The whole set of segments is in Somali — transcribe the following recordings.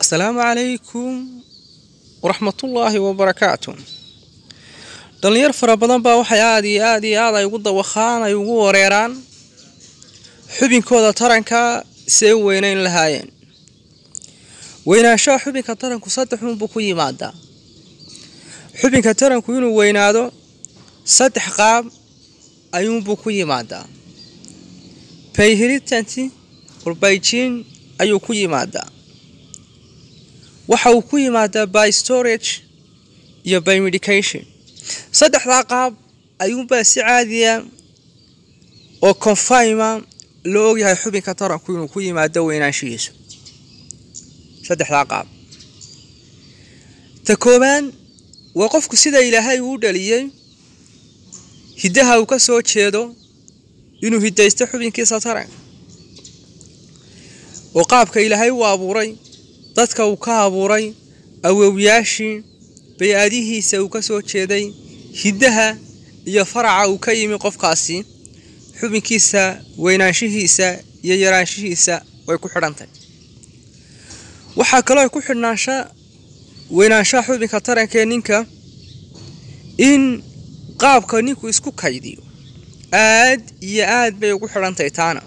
assalaamu calaykum waraxmatullaahi wabarakaatu dhallinyar fara badan baa waxay aada iyo aada iyo aad ay ugu dawakhaan ay ugu wareeraan xubinkooda taranka siay u weynayn lahaayeen weynaanshaha xubinka taranku saddexuunbuu ku yimaadaa xubinka taranku inuu weynaado saddex qaab ayuunbuu ku yimaadaa bayhiritanti urbayjiin ayuu ku yimaadaa waxa uu ku yimaadaa by storage iyo by medication saddexdaa qaab ayuunbaa si caadiya oo confima loo ogyahay xubinka taranku inuu ku yimaado weynaanshihiisu saddexdaa qaab ta koobaan waa qofku sida ilaahay uu dhaliyey hiddaha uu ka soo jeedo inuu hiddaysto xubinkiisa taranka oo qaabka ilaahay uu abuuray dadka uu ka abuuray awowyaashii bay-adihiisa uu ka soo jeeday hiddaha iyo faraca uu ka yimi qofkaasi xubinkiisa weynaanshihiisa iyo yaraanshihiisa way ku xidhantahy waxaa kaloo ay ku xidhnaansha weynaanshaha xubinka tarankee ninka in qaabka ninku isku kaydiyo aad iyo aad bay ugu xidhantahy taana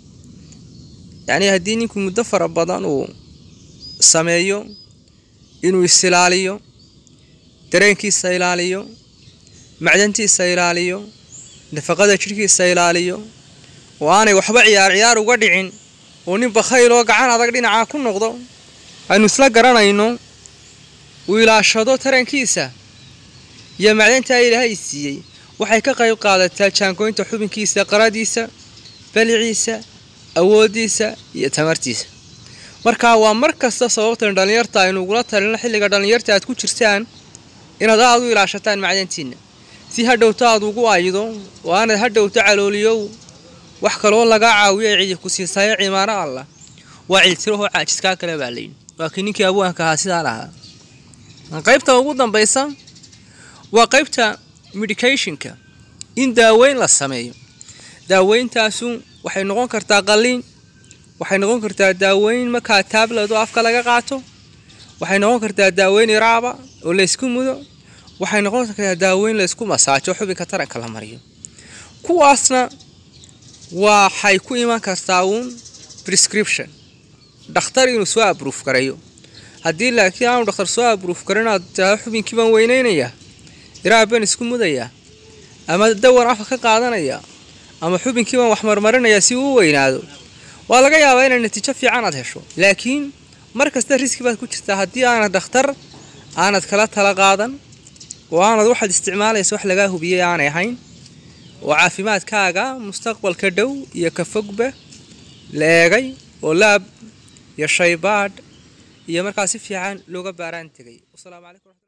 yacnii haddii ninku muddo fara badan uu sameeyo inuu isilaaliyo dareenkiisa ilaaliyo macdantiisa ilaaliyo nafaqada jidhkiisa ilaaliyo oo aanay waxba ciyaar ciyaar uga dhicin oo nin bakhayl oo gacan adag dhinacaa ku noqdo aynu isla garanayno uu ilaashado tarankiisa iyo macdantaa ilaahay siiyey waxay ka qayb qaadataa jaangoynta xubinkiisa qaradiisa baliciisa awooddiisa iyo tamartiisa markaa waa mar kasta sababtan dhallinyarta aynu ugula talino xilliga dhallinyarta aad ku jirtaan inaad aada u ilaashataan macdantiinna si hadhowto aad ugu aydo oo aanad hadhowto calooliyow wax kaloo lagaa caawiyo ay cidi ku siisayo cimaaro allah waa ciltirahoo caajiskaa kale baa layidhi waa kii ninkii abwaanka ahaa sidaan ahaa qaybta ugu dambaysa waa qaybta medicationka in daaweyn la sameeyo daaweyntaasu waxay noqon kartaa qalliin waxay noqon kartaa daaweyn markaa taablet oo afka laga qaato waxay noqon kartaa daaweyn iraaba oo laysku mudo waxay noqon kartaa daaweyn laysku masaajo xubinka taranka la mariyo kuwaasna waxay ku iman kartaa uun prescription dhakhtar inuu soo abruuf gareeyo haddii laakiin aanu dhakhtar soo abruuf garin aad taa xubinkii baan weynaynayaa iraab baan isku mudayaa ama dawan afka ka qaadanayaa ama xubinkii baan wax marmarinayaa si uu u weynaado waa laga yaabaa inaad natiijo fiican aad hesho laakiin mar kasta riski baad ku jirtaa haddii aanad dhakhtar aanad kala tala qaadan oo aanad waxaad isticmaalaysa wax lagaa hubiyey aanay ahayn oo caafimaadkaaga mustaqbalka dhow iyo ka fogba la eegay oo laab iyo shaybaadh iyo markaa si fiican looga baaraan tegay